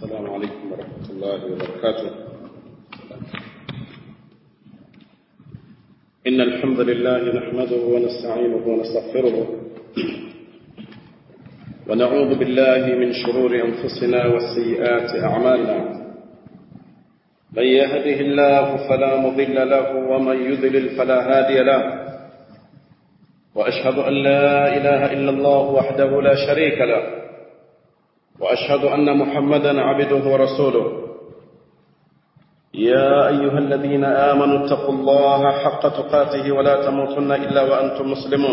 السلام عليكم ورحمة الله وبركاته إن الحمد لله نحمده ونستعينه ونستغفره ونعوذ بالله من شرور أنفسنا وسيئات أعمالنا من يهده الله فلا مضل له ومن يضلل فلا هادي له وأشهد أن لا إله إلا الله وحده لا شريك له وأشهد أن محمدا عبده ورسوله يا أيها الذين آمنوا اتقوا الله حق تقاته ولا تموتن إلا وأنتم مسلمون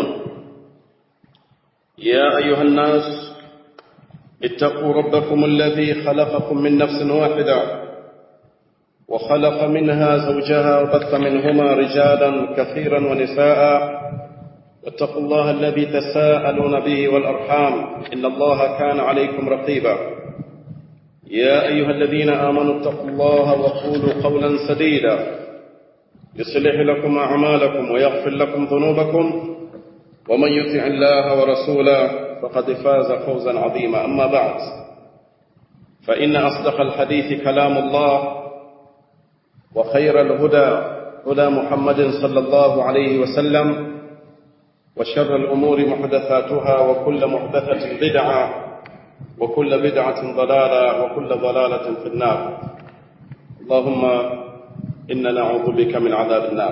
يا أيها الناس اتقوا ربكم الذي خلقكم من نفس واحدة وخلق منها زوجها وبث منهما رجالا كثيرا ونساء واتقوا الله الذي تساءلون به والأرحام إن الله كان عليكم رقيبا يا أيها الذين آمنوا اتقوا الله وقولوا قولا سديدا يصلح لكم أعمالكم ويغفر لكم ذنوبكم ومن يطع الله ورسوله فقد فاز فوزا عظيما أما بعد فإن أصدق الحديث كلام الله وخير الهدى هدى محمد صلى الله عليه وسلم وشر الأمور محدثاتها وكل محدثة بدعة وكل بدعة ضلالة وكل ضلالة في النار اللهم إنا نعوذ بك من عذاب النار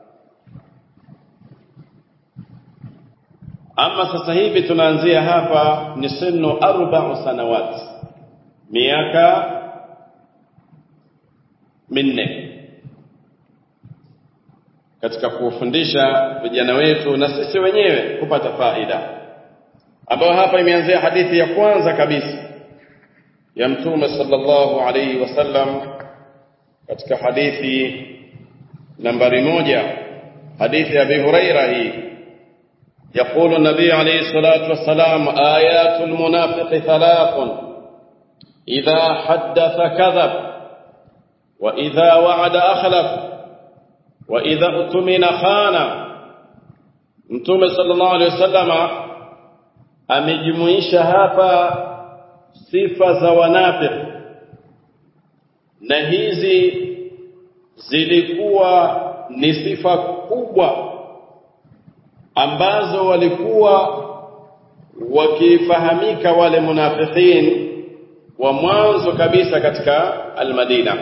ama sasa hivi tunaanzia hapa ni sinu arba'u sanawat miaka minne katika kuwafundisha vijana wetu na sisi wenyewe kupata faida ambayo hapa imeanzia hadithi ya kwanza kabisa ya mtume sallallahu alaihi wasallam katika hadithi nambari moja hadithi ya Abi Huraira hii يقول النبي عليه الصلاة والسلام آيات المنافق ثلاث إذا حدث كذب وإذا وعد أخلف وإذا اؤتمن خان Mtume sallallahu alaihi wasallama amejumuisha hapa sifa za wanafiki na hizi zilikuwa ni sifa kubwa ambazo walikuwa wakifahamika wale munafikin wa mwanzo kabisa katika almadina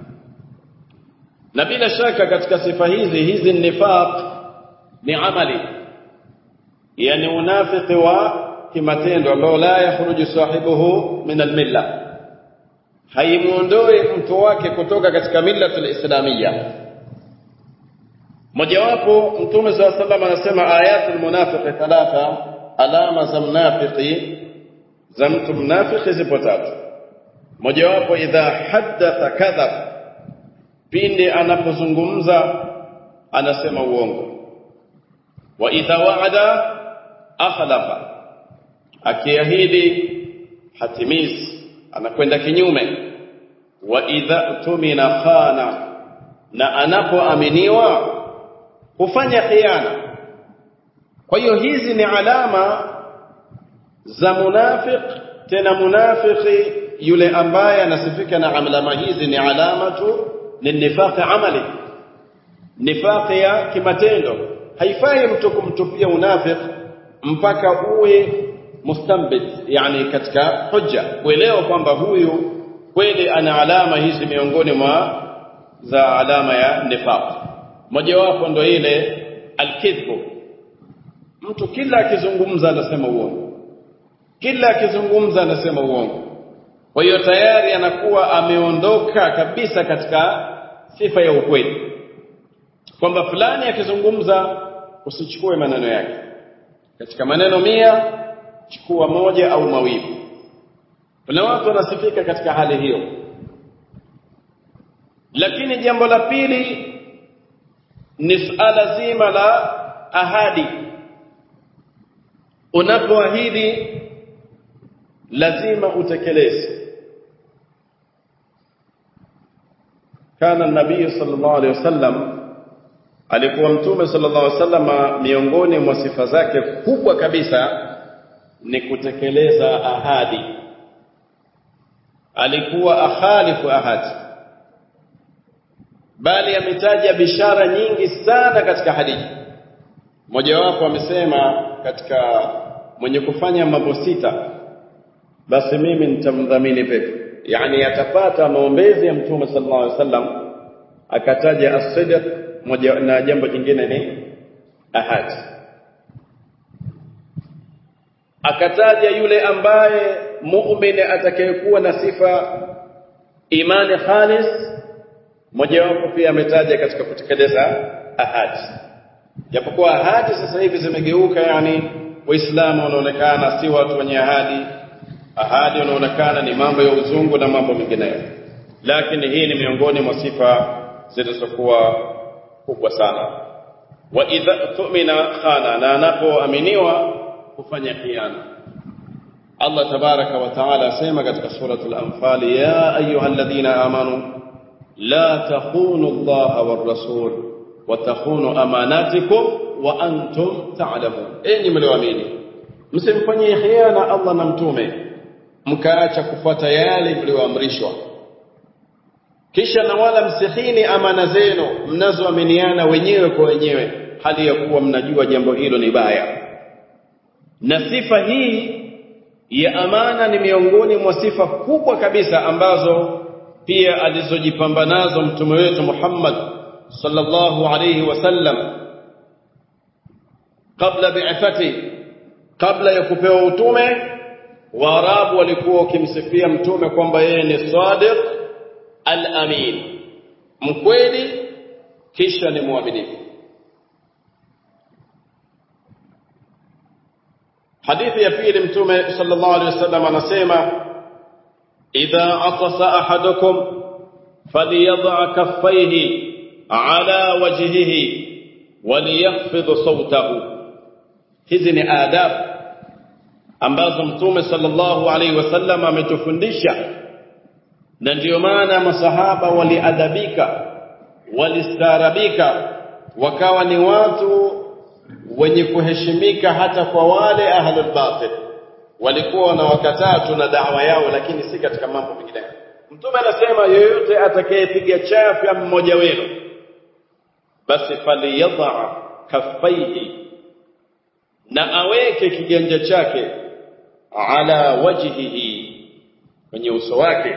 na bila shaka katika sifa hizi hizi nifaq ni amali yani unafiki wa kimatendo ambao la yakhruju sahibuhu min almilla haimuondoi mtu wake kutoka katika millatul islamiyya mojawapo mtume saa sallam anasema ayatul munafiqi thalatha alama za mnafiki za mtu mnafiki zipo tatu mojawapo idha haddatha kadhab pindi anapozungumza anasema uongo wa idha waada akhlafa akiahidi hatimizi anakwenda kinyume wa idha tumina khana na anapoaminiwa hufanya khiana kwa hiyo hizi ni alama za munafiq tena munafiki yule ambaye anasifika na alama hizi ni alama tu ni nifaqi amali nifaqi ya kimatendo haifai mtu kumtupia unafiq mpaka uwe mustambit yani katika hujja kuelewa kwamba huyu kweli ana alama hizi miongoni mwa za alama ya nifaq mojawapo ndo ile alkidhbu mtu kila akizungumza anasema uongo kila akizungumza anasema uongo kwa hiyo tayari anakuwa ameondoka kabisa katika sifa ya ukweli kwamba fulani akizungumza usichukue maneno yake katika maneno mia chukua moja au mawili kuna watu wanasifika katika hali hiyo lakini jambo la pili ni suala zima la ahadi unapoahidi lazima utekeleze kana nabii sallallahu alaihi wasallam alikuwa mtume sallallahu alaihi wasallam miongoni mwa sifa zake kubwa kabisa ni kutekeleza ahadi alikuwa akhalifu ahadi bali ametaja bishara nyingi sana katika hadithi mojawapo amesema katika mwenye kufanya mambo sita basi mimi nitamdhamini pepo yani atapata maombezi ya mtume sallallahu alaihi wasallam akataja as-sidq moja na jambo jingine ni ahadi akataja yule ambaye muumini atakayekuwa na sifa imani khalis mojawapo pia ametaja katika kutekeleza ahadi japokuwa ahadi sasa hivi zimegeuka yani waislamu wanaonekana si watu wenye ahadi ahadi wanaonekana ni mambo ya uzungu na mambo mengineyo lakini hii ni miongoni mwa sifa zilizokuwa kubwa sana wa idha tu'mina khana na anapoaminiwa kufanya khiana Allah tabaraka wa taala asema katika suratul anfal ya ayyuhalladhina amanu la takhunu Allah war rasul wa takhunu amanatikum wa antum ta'lamun enyi mlioamini msimfanyie khiana Allah na mtume mkaacha kufuata yale mlioamrishwa kisha na wala msihini amana zenu mnazoaminiana wenyewe kwa wenyewe hali ya kuwa mnajua jambo hilo ni baya na sifa hii ya amana ni miongoni mwa sifa kubwa kabisa ambazo pia alizojipamba nazo mtume wetu Muhammad sallallahu alayhi wasallam kabla bi'athati kabla ya kupewa utume waarabu walikuwa wakimsifia mtume kwamba yeye ni sadiq al-amin mkweli kisha ni mwaminifu hadithi ya pili mtume sallallahu alaihi wasallam anasema idha atasa ahadukum falyadha kaffaihi ala wajhihi waliyakhfidh sawtahu hizi ni adabu ambazo mtume sallallahu alaihi wasallam ametufundisha na ndiyo maana masahaba waliadabika walistaarabika wakawa ni watu wenye kuheshimika hata kwa wale ahlul batil walikuwa wanawakataa tu na dawa yao lakini si katika mambo mengine mtume anasema yoyote atakayepiga chafya mmoja wenu basi faliyadha kaffaihi na aweke kiganja chake ala wajhihi kwenye uso wake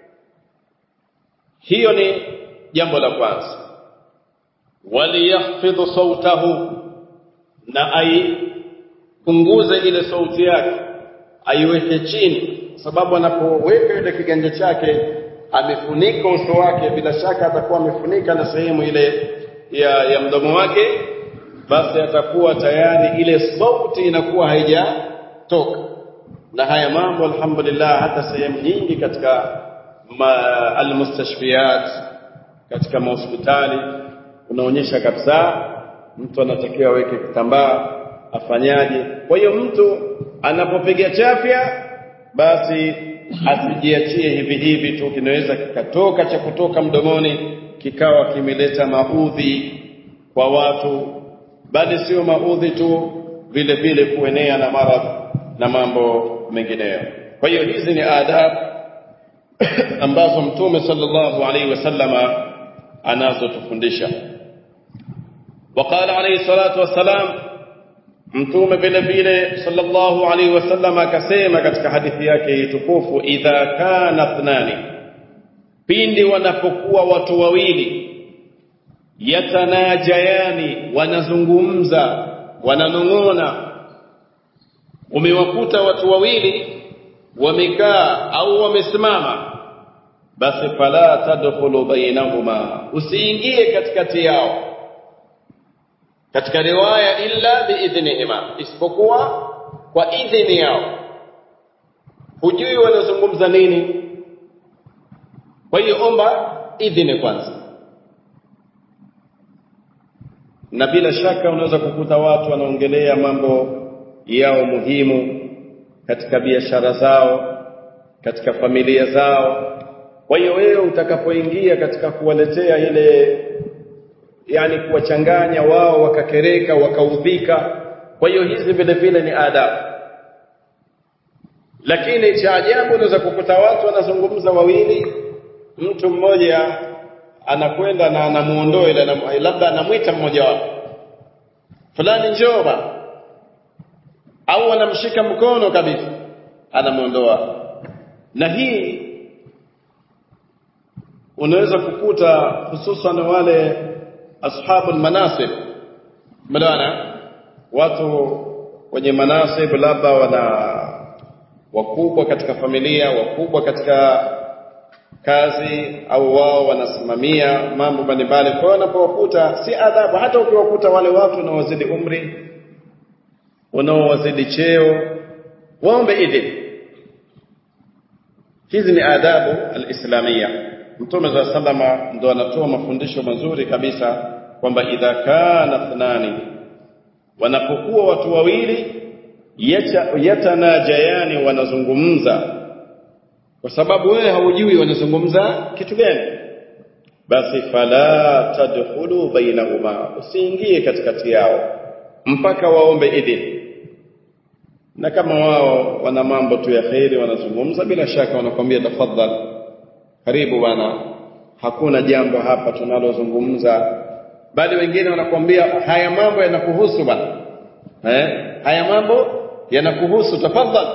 hiyo ni jambo la kwanza waliyakhfidhu sautahu na aipunguze ile sauti yake aiweke chini sababu anapoweka ile kiganja chake amefunika uso wake bila shaka atakuwa amefunika na sehemu ile ya, ya mdomo wake basi atakuwa tayari ile sauti inakuwa haijatoka na haya mambo alhamdulillah hata sehemu nyingi katika almustashfiyat katika mahospitali unaonyesha kabisa mtu anatakiwa aweke kitambaa afanyaje kwa hiyo mtu anapopiga chafya basi asijiachie hivi hivi tu kinaweza kikatoka cha kutoka mdomoni kikawa kimeleta maudhi kwa watu bali sio maudhi tu vile vile kuenea na maradhi na mambo mengineyo kwa hiyo hizi ni adabu ambazo mtume sallallahu alaihi wasallama anazotufundisha وقال عليه الصلاة والسلام mtume vile vile sallallahu alaihi wasallam akasema katika hadithi yake tukufu idha kana thnani pindi wanapokuwa watu wawili yatanajayani wanazungumza wananong'ona umewakuta watu wawili wamekaa au wamesimama basi fala tadkhulu bainahuma usiingie katikati yao katika riwaya illa biidhnihima isipokuwa kwa idhini yao hujui wanazungumza nini kwa hiyo omba idhini kwanza na bila shaka unaweza kukuta watu wanaongelea mambo yao muhimu katika biashara zao katika familia zao kwa hiyo wewe utakapoingia katika kuwaletea ile yani kuwachanganya wao wakakereka wakaudhika kwa hiyo hizi vile vile ni adabu lakini cha ajabu unaweza kukuta watu wanazungumza wawili mtu mmoja anakwenda na anamuondoa ile labda anamwita mmoja wapo fulani njoo bana au anamshika mkono kabisa anamuondoa na hii unaweza kukuta hususan wale ashabul manasib mlaana watu wenye manasib labda wana wakubwa katika familia wakubwa katika kazi au wao wanasimamia mambo mbalimbali kwa hiyo unapowakuta si adhabu hata ukiwakuta wale watu wanaowazidi umri wanaowazidi cheo waombe idhini hizi ni adabu alislamia mtume za salama ndo anatoa mafundisho mazuri kabisa kwamba idha kana thnani wanapokuwa watu wawili yatanajayani wanazungumza kwa sababu wewe haujui wanazungumza kitu gani basi fala tadkhulu bainahuma usiingie katikati yao mpaka waombe idhini na kama wao wana mambo tu ya kheri wanazungumza bila shaka wanakwambia tafadhal karibu bwana hakuna jambo hapa tunalozungumza bali wengine wanakwambia haya mambo yanakuhusu bwana eh haya mambo yanakuhusu tafadhal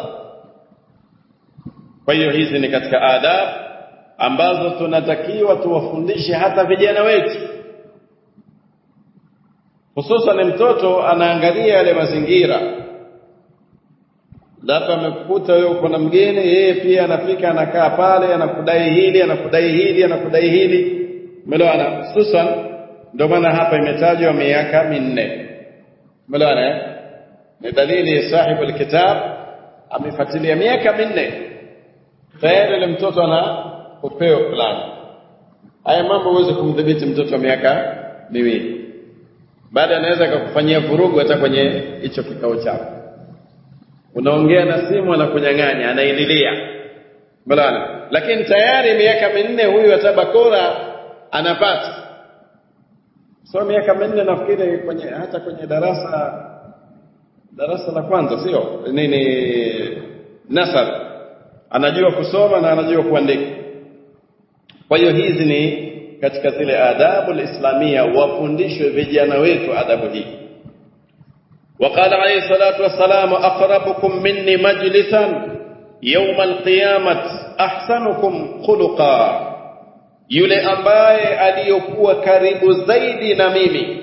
kwa hiyo hizi ni katika adab ambazo tunatakiwa tuwafundishe hata vijana wetu hususan mtoto anaangalia yale mazingira labda amekukuta wewe uko na mgeni yeye pia anafika anakaa pale anakudai hili anakudai hili anakudai hili umeelewana hususan ndio maana hapa imetajwa miaka minne umeelewana ni dalili sahibu alkitab amefuatilia miaka minne tayari ile mtoto ana upeo fulani haya mambo huwezi kumdhibiti mtoto wa miaka miwili baada anaweza akakufanyia vurugu hata kwenye hicho kikao chako unaongea na simu anakunyang'anya anaililia balana lakini tayari miaka minne huyu hata bakora anapata so miaka minne nafikiri kwenye hata kwenye darasa darasa la kwanza sio nini nasar anajua kusoma na anajua kuandika kwa hiyo hizi ni katika zile adabu islamia wafundishwe vijana wetu adabu hii وقال عليه الصلاة والسلام أقربكم مني مجلسا يوم القيامة أحسنكم خلقا yule ambaye aliyokuwa karibu zaidi na mimi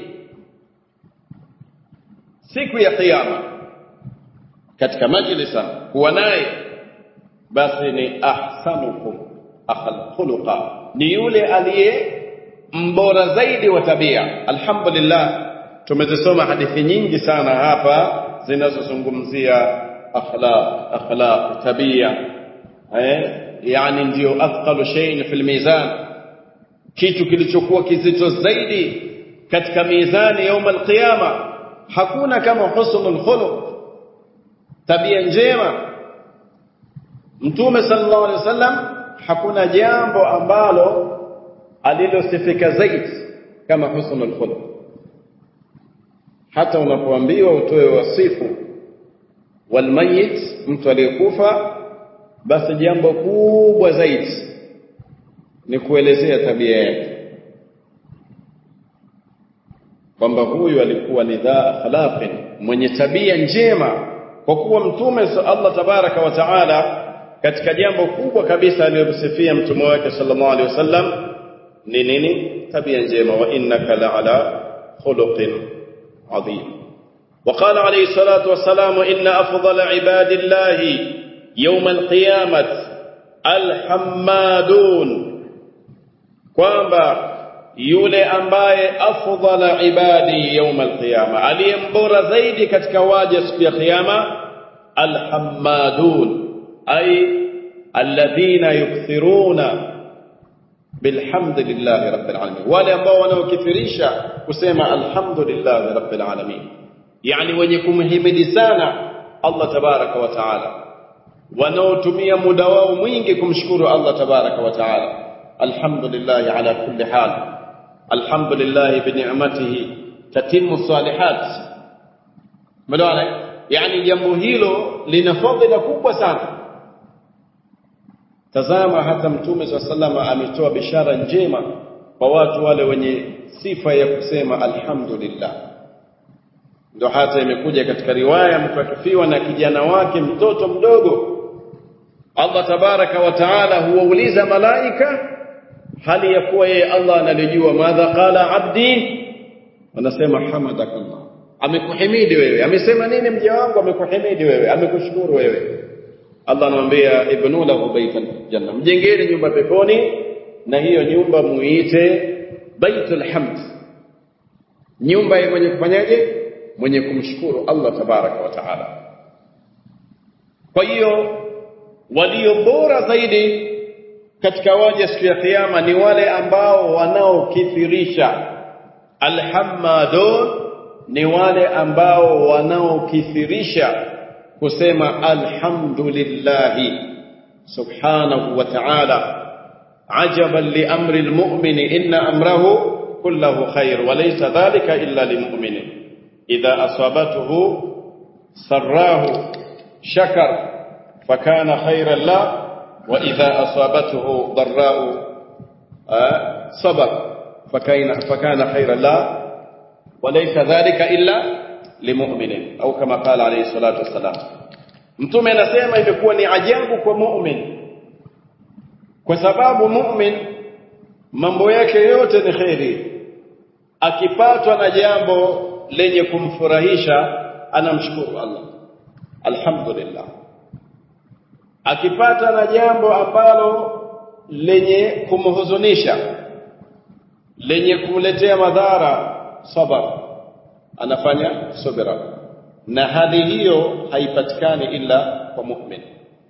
siku ya kiyama katika majlisa kuwa naye basi ni ahsanukum akhal khuluqa ni yule aliye mbora zaidi wa tabia alhamdulillah tumezisoma hadithi nyingi sana hapa zinazozungumzia akhlaq akhlaq tabia eh yani ndio athqalu shay'in fil mizan kitu kilichokuwa kizito zaidi katika mizani yaum alqiyama hakuna kama husnul khuluq tabia njema mtume sallallahu alaihi wasallam hakuna jambo ambalo alilosifika zaidi kama husnul khuluq hata unapoambiwa utoe wasifu walmayit mtu aliyekufa basi jambo kubwa zaidi ni kuelezea tabia yake kwamba huyu alikuwa ni dha akhlaqin mwenye tabia njema kwa kuwa mtume Allah tabaraka wa taala katika jambo kubwa kabisa aliyomsifia mtume wake sallallahu alaihi wasallam ni nini tabia njema wa innaka la ala khuluqin adhim وقال عليه الصلاة والسلام إن أفضل عباد الله يوم القيامة الحمادون kwamba yule ambaye afdhala ibadi yawm alqiyama aliyembora zaidi katika waja siku ya kiyama alhammadun ay alladhina yukthiruna bilhamdillahi rabbil alamin wale ambao wanaokithirisha kusema alhamdulillahi rabbil alamin yani wenye kumhimidi sana Allah tabaraka wa taala wanaotumia muda wao mwingi kumshukuru Allah tabaraka wa taala alhamdulillah ala kulli hal alhamdulillah bi ni'matihi tatimmu salihat madawana yani jambo hilo lina fadhila kubwa sana tazama hata mtume swalla sallama ametoa bishara njema kwa watu wale wenye sifa ya kusema alhamdulillah ndio hata imekuja katika riwaya mtu akifiwa na kijana wake mtoto mdogo Allah tabaraka wa taala huwauliza malaika hali ya kuwa yeye Allah analijua madha qala abdi wanasema hamadakallah amekuhimidi wewe amesema nini mja wangu amekuhimidi wewe amekushukuru wewe Allah anamwambia ibnu lahu baitan janna mjengeni nyumba peponi na hiyo nyumba muite baitul hamd nyumba ya mwenye kufanyaje mwenye kumshukuru Allah tabaraka wa taala kwa hiyo walio bora zaidi katika waja siku ya kiyama ni wale ambao wanaokithirisha alhamadun ni wale ambao wanaokithirisha kusema alhamdulillahi subhanahu wa ta'ala ajaban li amri almu'mini inna amrahu kullahu khair wa laysa dhalika illa lilmu'minin idha asabathu sarrahu shakar fakana khairan la wa idha asabathu dharra'u sabar fakana fakana khairan la وليس ذلك إلا لمؤمن أو كما قال عليه الصلاة والسلام mtume anasema imekuwa ni ajabu kwa mu'min kwa sababu mu'min mambo yake yote ni kheri akipatwa na jambo lenye kumfurahisha anamshukuru Allah alhamdulillah akipata na jambo ambalo lenye kumhuzunisha lenye kumletea madhara sabar anafanya subira na hali hiyo haipatikani ila kwa mu'min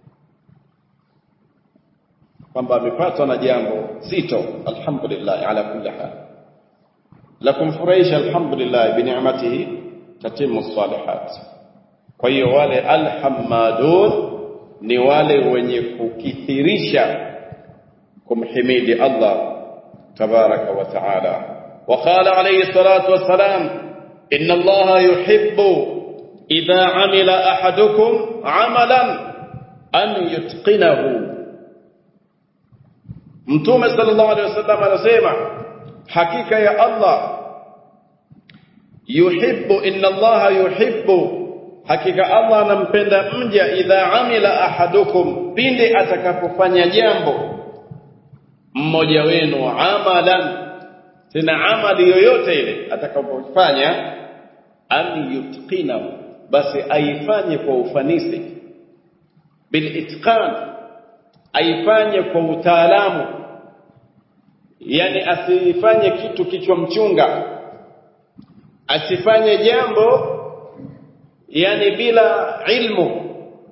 kwamba amepatwa na jambo zito alhamdulillah ala kulli hal la kumfurahisha alhamdulillah bi ni'matihi tatimu salihat kwa hiyo wale alhamadun ni wale wenye kukithirisha kumhimidi Allah tabaraka wa taala وقال عليه الصلاة والسلام إن الله يحب إذا عمل أحدكم عملا أن يتقنه mtume sallallahu alaihi wasallam anasema hakika ya Allah yuhibbu inna Allah yuhibbu hakika Allah anampenda mja idha amila ahadukum pindi atakapofanya jambo mmoja wenu amalan tena amali yoyote ile atakapofanya an yutqina basi aifanye kwa ufanisi bil itqan aifanye kwa utaalamu yani asifanye kitu kichwa mchunga asifanye jambo yani bila ilmu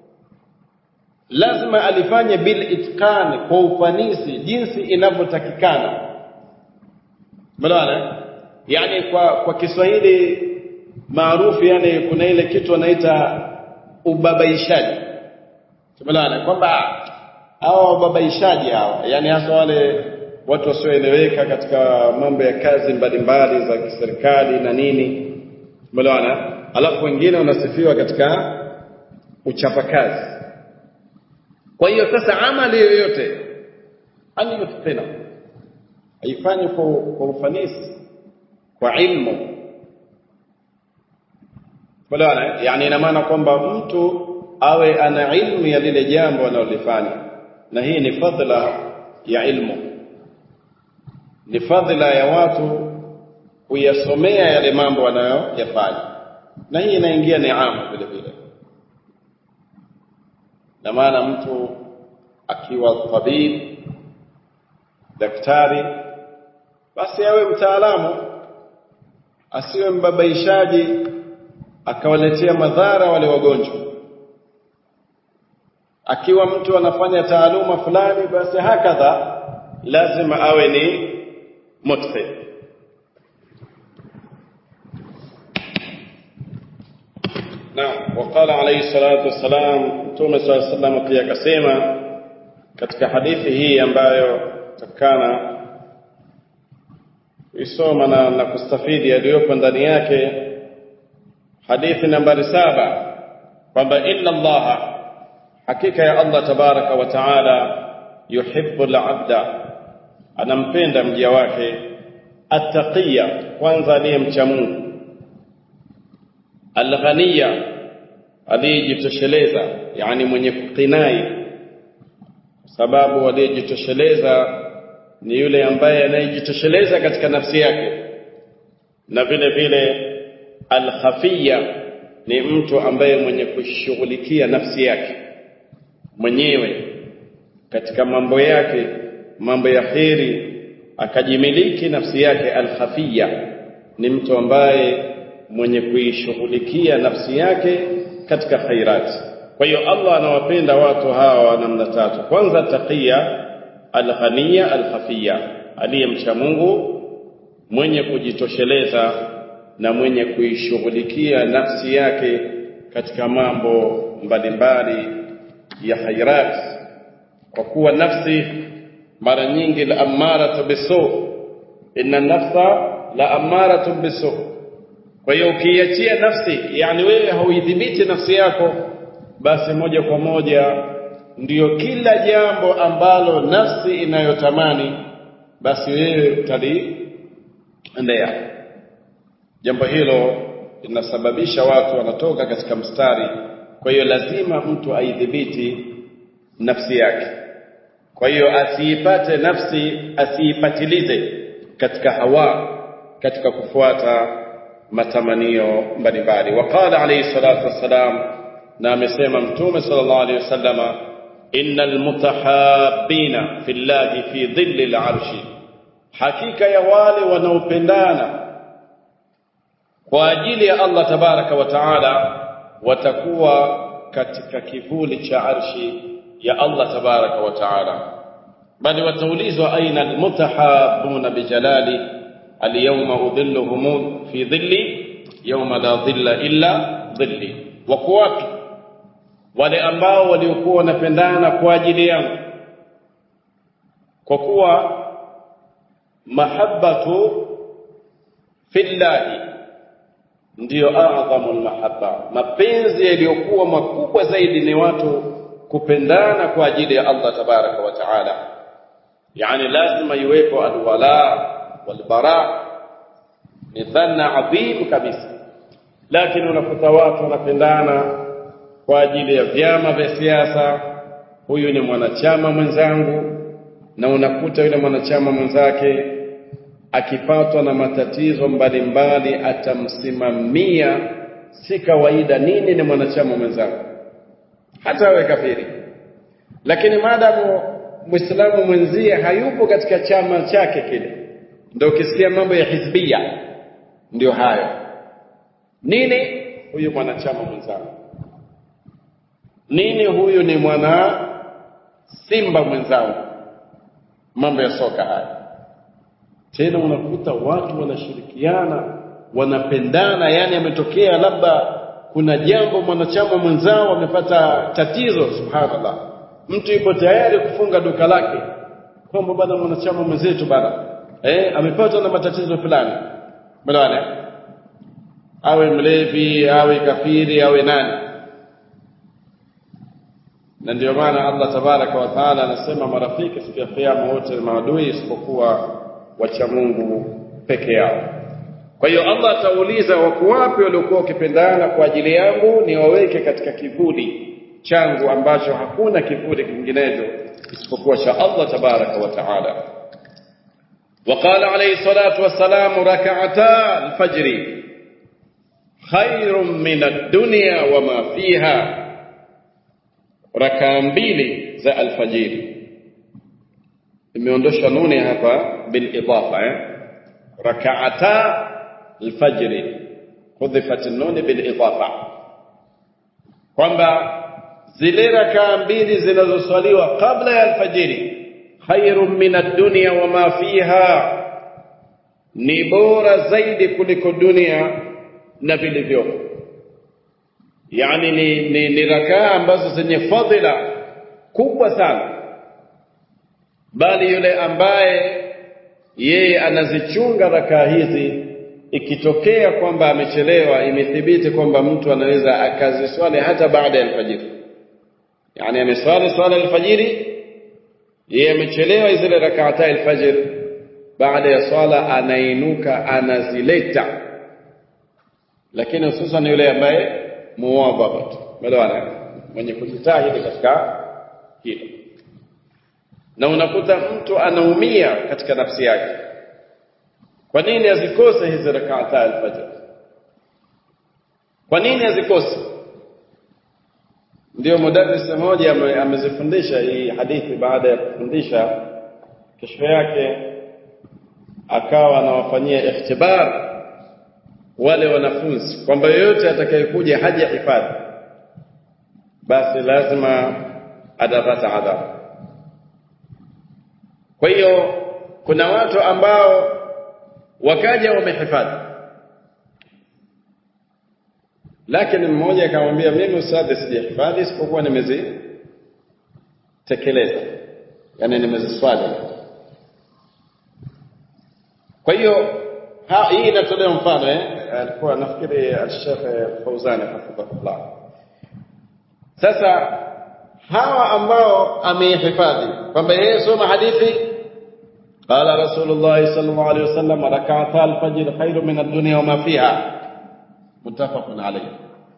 lazima alifanye bil itqan kwa ufanisi jinsi inavyotakikana Umeelewana? Yaani kwa kwa Kiswahili maarufu yani kuna ile kitu wanaita ubabaishaji. Umeelewana? Kwamba hao wababaishaji hawa, yani hasa wale watu wasioeleweka katika mambo ya kazi mbalimbali za kiserikali na nini. Umeelewana? Alafu wengine wanasifiwa katika uchapakazi. Kwa hiyo sasa amali yoyote ani yutqina haifanywi kwa, kwa ufanisi kwa ilmu bwana yani ina maana kwamba mtu awe ana ilmu ya lile jambo analolifanya na hii ni fadhila ya ilmu ni fadhila ya watu kuyasomea yale mambo wanayoyafanya na hii inaingia neema vile vile na maana mtu akiwa tabib daktari basi awe mtaalamu asiwe mbabaishaji akawaletea madhara wale wagonjwa akiwa mtu anafanya taaluma fulani basi hakadha lazima awe ni mutqin Naam, waqala alayhi salatu wassalam, Mtume swalla alayhi wasallam pia akasema katika hadithi hii ambayo takana kuisoma na, na kustafidi yaliyopo ndani yake, hadithi nambari saba kwamba inna Allaha, hakika ya Allah tabaraka wa taala yuhibbu al-abda anampenda mja wake attaqiya kwanza aliyemcha Mungu alghaniya aliyejitosheleza yani mwenye kukinai sababu aliyejitosheleza ni yule ambaye anayejitosheleza katika nafsi yake na vile vile alkhafiya ni mtu ambaye mwenye kushughulikia nafsi yake mwenyewe katika mambo yake mambo ya kheri akajimiliki nafsi yake alkhafiya ni mtu ambaye mwenye kuishughulikia nafsi yake katika khairati kwa hiyo Allah anawapenda watu hawa namna tatu kwanza taqiya alghaniya alkhafiya aliyemcha Mungu mwenye kujitosheleza na mwenye kuishughulikia nafsi yake katika mambo mbalimbali ya khairat kwa kuwa nafsi mara nyingi la amaratu bisu inna nafsa la amaratu bisu kwa hiyo ukiachia nafsi yani wewe hauidhibiti nafsi yako basi moja kwa moja ndiyo kila jambo ambalo nafsi inayotamani basi wewe utaliendea jambo hilo linasababisha watu wanatoka katika mstari kwa hiyo lazima mtu aidhibiti nafsi yake kwa hiyo asiipate nafsi asiipatilize katika hawa katika kufuata matamanio mbalimbali waqala alayhi salatu wassalam na amesema mtume sallallahu alayhi wasallama innal mutahabbina fillahi fi dhilli al'arshi hakika ya wale wanaopendana kwa ajili ya Allah tabaraka wa taala watakuwa katika kivuli cha arshi ya Allah tabaraka wa taala bali wataulizwa aina almutahabuna bijalali alyawma udhilluhum fi dhilli yawma la dhilla illa dhilli wako wapi wale ambao waliokuwa wanapendana kwa ajili yangu kwa kuwa mahabbatu fillahi ndiyo a'dhamu almahabba mapenzi yaliyokuwa makubwa zaidi ni watu kupendana kwa ajili ya Allah tabaraka wa taala yani lazima iwepo alwala walbara ni dhanna adhim kabisa lakini unakuta watu wanapendana kwa ajili ya vyama vya siasa huyu ni mwanachama mwenzangu na unakuta yule mwanachama mwenzake akipatwa na matatizo mbalimbali atamsimamia si kawaida nini ni mwanachama mwenzangu hata awe kafiri lakini maadamu muislamu mwenzie hayupo katika chama chake kile ndio ukisikia mambo ya hizbia ndio hayo nini huyu mwanachama mwenzangu nini huyu ni mwana simba mwenzangu mambo ya soka haya tena unakuta watu wanashirikiana wanapendana yani ametokea labda kuna jambo mwanachama mwenzao amepata tatizo subhanallah mtu yuko tayari kufunga duka lake kwamba bana mwanachama mwenzetu bana eh amepatwa na matatizo fulani bwana awe mlevi awe kafiri awe nani na ndio maana Allah tabaraka wa taala anasema marafiki siku ya kiyama wote ni maadui isipokuwa wacha Mungu peke yao kwa hiyo Allah atauliza wako wapi waliokuwa wakipendana kwa ajili yangu niwaweke katika kivuli changu ambacho hakuna kivuli kinginecho isipokuwa cha Allah tabaraka wa taala وقال عليه الصلاة والسلام ركعتا الفجر خير من الدنيا وما فيها rakaa mbili za alfajiri imeondoshwa nuni hapa bil idafa eh rakaata alfajri hudhifat nuni bil idafa kwamba zile rakaa mbili zinazoswaliwa kabla ya alfajiri khairun min ad-dunya wa ma fiha ni bora zaidi kuliko dunia na vilivyopo yani ni, ni, ni rakaa ambazo zenye fadhila kubwa sana bali yule ambaye yeye anazichunga rakaa hizi ikitokea kwamba amechelewa imethibiti kwamba mtu anaweza akaziswali hata baada ya alfajiri yani ameswali swala alfajiri yeye amechelewa zile rak'ata alfajr baada ya swala anainuka anazileta lakini hususan yule ambaye muwadhabat umeelewana mwenye kujitahidi katika hilo na unakuta mtu anaumia katika nafsi yake kwa nini azikose hizi rak'ata alfajr kwa nini azikose ndio mudarris mmoja amezifundisha hii hadithi baada ya kufundisha kesho yake akawa anawafanyia ikhtibar wale wanafunzi kwamba yoyote atakayekuja haja hifadhi basi lazima atapata adhabu kwa hiyo kuna watu ambao wakaja wamehifadhi lakini mmoja akamwambia mimi ustadhi sijahifadhi isipokuwa nimezitekeleza yani nimeziswali kwa hiyo hii inatolewa mfano eh alikuwa nafikiri al-Sheikh Fauzani hafidhahullah sasa hawa ambao amehifadhi kwamba yeye soma hadithi قال رسول الله صلى الله عليه وسلم ركعتا الفجر خير من الدنيا وما فيها متفق عليه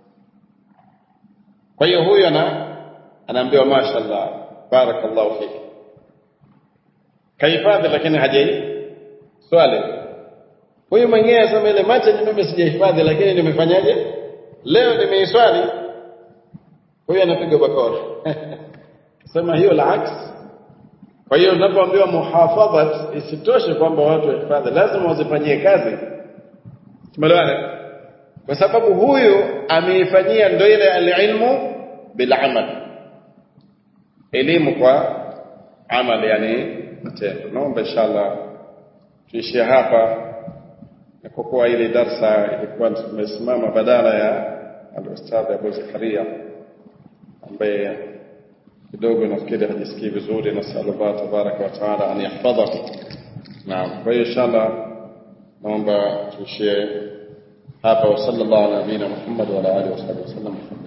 kwa hiyo huyu ana anaambiwa mashaallah barakallahu fik kahifadhi lakini hajai swali huyu mwenyewe asema ile macha ni mimi sijahifadhi lakini nimefanyaje leo nimeiswali huyu anapiga bakora sema hiyo la aks kwa hiyo unapoambiwa muhafadhat isitoshe kwamba watu wahifadhi lazima wazifanyie kazi tumeelewana kwa sababu huyu ameifanyia ndio ile alilmu bil amal elimu kwa amal yani matendo naomba inshallah tuishie hapa na kwa kuwa ile darsa ilikuwa tumesimama badala ya al-ustadh Abu Zakaria ambaye kidogo nafikiri hajisikii vizuri na sallallahu tabaraka wa taala an yahfadhahu naam kwa hiyo inshallah naomba tuishie hapa wa sallallahu ala nabiyina Muhammad wa ala alihi wa sahbihi wasallam